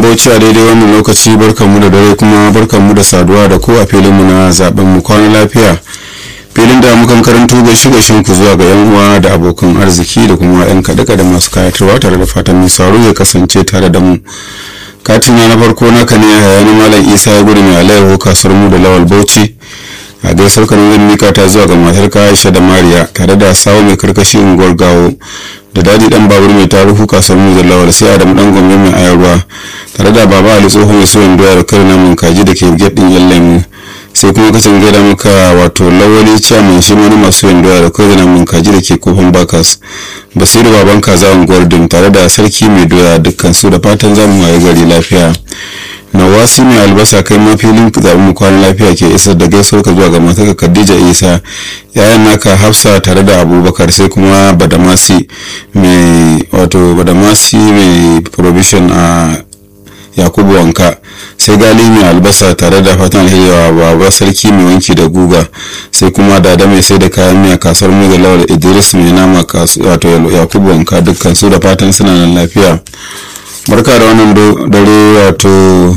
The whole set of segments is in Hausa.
bauchi a daidai wannan lokaci barkanmu da dare kuma barkanmu da saduwa da ko a filinmu na zaben mu kwana lafiya filin da mukan karanto gaishe gaishen ku zuwa ga yan uwa da abokan arziki da kuma yan kaɗe da masu kayatarwa tare da fatan mai sauro ya kasance tare da mu katin na farko naka ne hayani malam isa ya gudu mai alayyahu kasuwar mu da lawal bauchi a gaisar kanan zan mika ta zuwa ga matar aisha da mariya tare da sawo mai karkashi unguwar gawo da daji dan babur mai taruhu kasuwar mu da lawal sai adam dan gombe mai ayarwa tare da baba ali tsoho mai suwan doya da kare namun kaji da ke gate din yan lemu sai kuma kacin gaida maka wato lawali chairman shi wani masu yin doya da kare namun kaji da ke kofin bakas basiru baban kaza unguwar dim tare da sarki mai doya dukkan su da fatan zamu waye gari lafiya nawasi mai albasa kai ma filin zaɓen mu kwanan lafiya ke isar da gaisuwar ka zuwa ga matarka khadija isa yayan naka hafsa tare da abubakar sai kuma badamasi mai wato badamasi mai provision a yakubu wanka sai gali mai albasa tare da fatan alheri wa baba sarki mai wanki da guga sai kuma dada mai sai da kayan miya kasuwar mu da lawal idris mai nama wato yakubu wanka dukkan su da fatan suna nan lafiya barka da wannan dare wato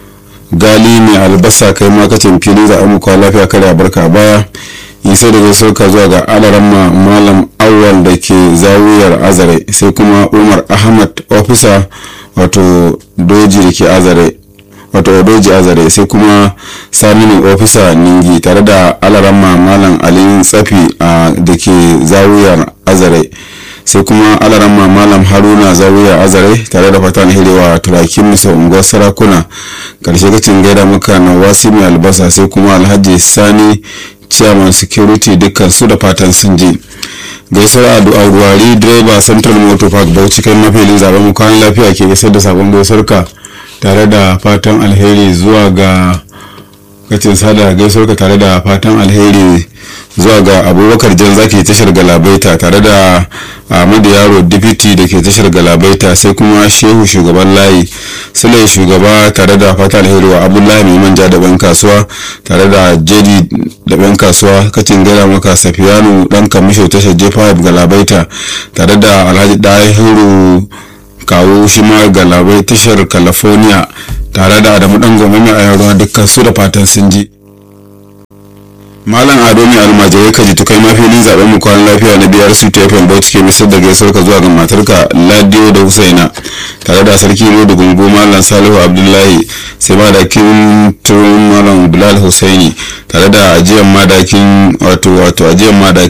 gali mai albasa kai makacin fili za a muku lafiya kare barka baya isa da sauka zuwa ga alaramma malam awal da ke zawiyar azare sai kuma umar ahmad ofisa wato doji da ke azare wato doji azare sai kuma saminin ofisa ningi tare da alaramma malam alin tsafi da ke zawiyar azare sai kuma alaramma malam haruna zawiya azare tare da fatan hirewa turakin misa unguwar sarakuna karshe kacin gaida muka na wasi mai albasa sai kuma alhaji sani chairman security dukkan su da fatan sun ji gaisuwar addu'a ruwari direba central motor park bauchi kai mafilin zaben mu kwanan lafiya ke isar da sabon gaisuwarka tare da fatan alheri zuwa ga kacin sada gaisuwarka tare da fatan alheri zuwa ga abubakar jan zaki tashar galabaita tare da ahmadu yaro dipiti da ke tashar galabaita sai kuma shehu shugaban layi sule shugaba tare da fata alheri wa abdullahi mai manja da ban kasuwa tare da jedi da ban kasuwa kacin gada maka safiyanu dan kamisho tashar jefa galabaita tare da alhaji dahiru kawo shi ma galabai tashar california tare da adamu dan gome mai ayarwa dukkan su da fatan sun ji malam ado mai almajirai ka jitu kai mafilin zaben mu kwanan lafiya na biyar su tefan bauchi ke misar da gaisuwar ka zuwa ga matarka ladiyo da husaina tare da sarki da gungu malam salihu abdullahi sai madakin turun malam bilal husaini tare da ajiyar madakin wato wato ajiyar madakin